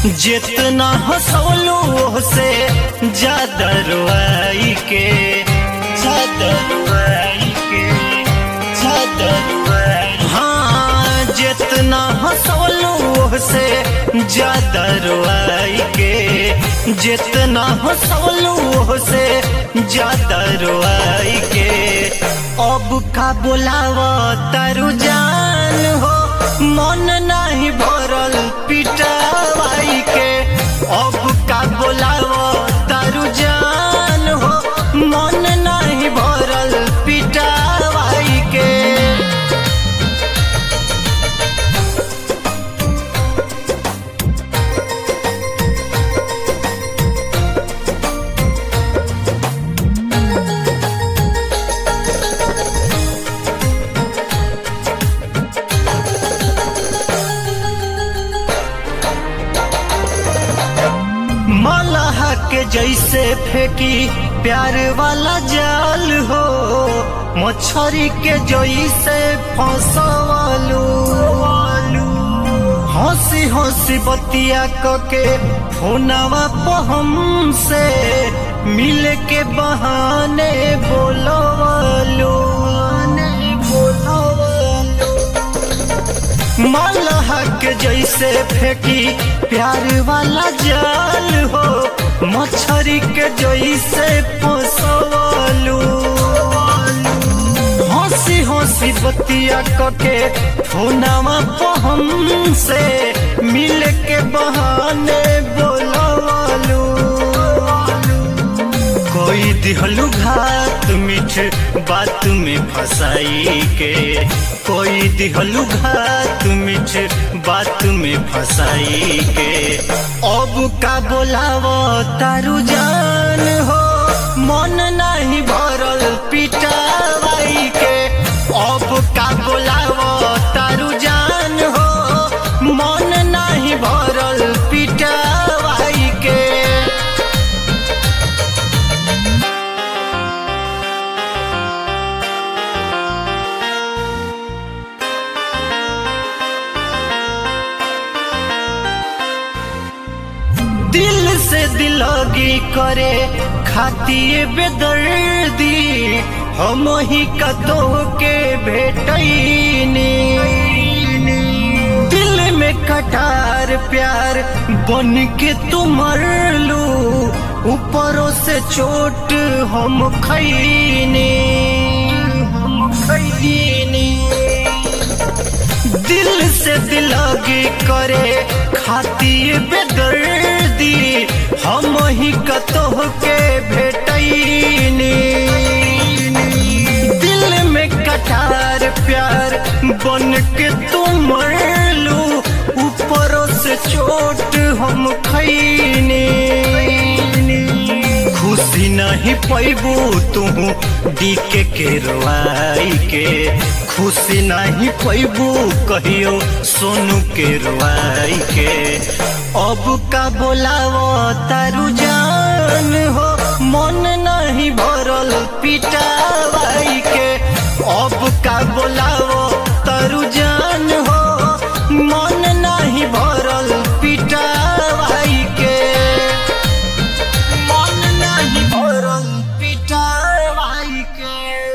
जितना हंसौलू से ज्यादा रुआई के ज्यादा रुआई के ज्यादा रुआई हाँ जितना हंसौलू से ज्यादा रुआई के जितना हंसौलू से ज्यादा रुआई के अब का बोलाव तारू जान हो मन नहीं भरल पिटावाई के अब का बोलाव तारू जान हो मन नहीं भरल पिटावाई के मलह के जैसे फेंकी प्यार वाला जाल हो मछरी के जैसे फंसवालू हंसी हंसी बतिया के फोनवा पहम से मिल के बहाने बोलवालू बोलवालू मलह के जैसे फेंकी प्यार वाला जाल हो मछरी के जैसे फंसवालू हंसी हंसी बतिया के फोनवा पहम से मिल के बहाने बोलवालू कोई दिहलू घात मीठ बात में फंसाई के कोई दिहलू घात मीठ बात में फंसाई के अब का बोलाव तारू जान हो मन नहीं भरल पिटावाई के अब का बोलाव तारू जान हो मन नहीं भरल पिटावाई के दिल से दिलगी करे खातिर बेदर्दी हम ही कतो के भेटैनी दिल में कटार प्यार बन के तुम मरलू ऊपरों से चोट हम खैनी हम खैनी दिल से दिलगी करे खातिर बेदर्दी हम ही कतोह के भेटैनी दिल में कटार प्यार बन के तुम मरलू ऊपरों से चोट हम खैनी खुशी नहीं पैबू तू डीके के रोआई के खुशी नहीं पैबू कहियो सोनू के रोआई के अब का बोलावो तारू जान हो मन नहीं भरल पिटावाई के अब का बोलावो तारू जान हो मन नहीं भरल पिटावाई के मन नहीं भरल पिटावाई के